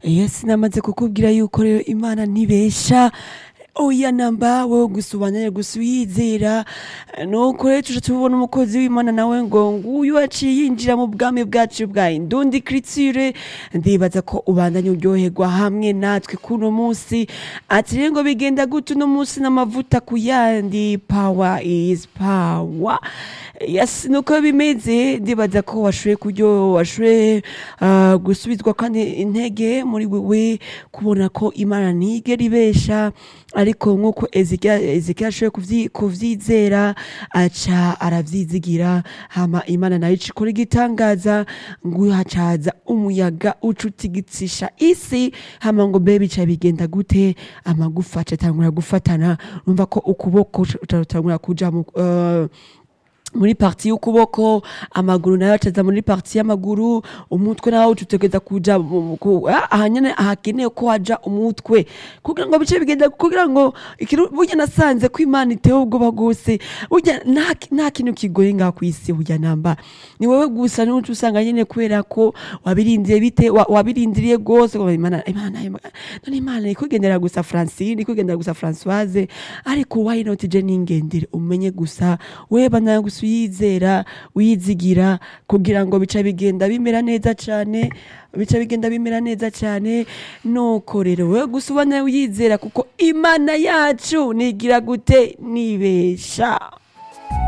Yes namaze kukubwira yuko rero Imana ntibesha oya namba wowe gusa ubandanye gusa uyizera nuko rero tuja tubona umukozi w'Imana nawe ngo nguyu aciye yinjira mu bwami bwacu bwa indundi criture ndibaza ko ubandanye uryoherwa hamwe natwe kuno munsi ati rero ngo bigenda gute uno munsi n'amavuta ku yandi power is power yes nuko bimeze ndibaza ko washoboye kuryo washoboye uh, gusubizwa kandi intege muri wewe kubona ko Imana ntigera ibesha ariko nk'uko Ezekiel Ezekiel ashoboye kuvyi- kuvyizera aca aravyizigira hama Imana nayo ica ikora igitangaza ngo hacaza umuyaga uca utigitsisha isi hama ngo mbe bica bigenda gute amagufa aca atangura gufatana urumva ko ukuboko utatangura kuja mu uh, muri parti y'ukuboko amaguru nayo acaza muri parti y'amaguru umutwe nawo utegeza kuja mu- mu- ku- ah, aha nyene ahakenewe ko haja umutwe kugira ngo bice bigenda kugira ngo ikintu burya nasanze ko imana itewe ubwoba bwose burya nta ki- nta kintu kigoye ngaha kw'isi burya namba ni wowe gusa n'uca usanga nyene kubera ko wabirindiriye bite wa- wabirindiriye gose ngo imana imana imana- none imana iri kugendera gusa francine iri kugendera gusa françoise ariko why not je ningendere umenye gusa weba nawe gusa uyizera uyizigira kugira ngo bica bigenda bimera neza cane bica bigenda bimera neza cane nuko rero wewe gusa uba nawe uyizera kuko imana yacu nigira gute nibesha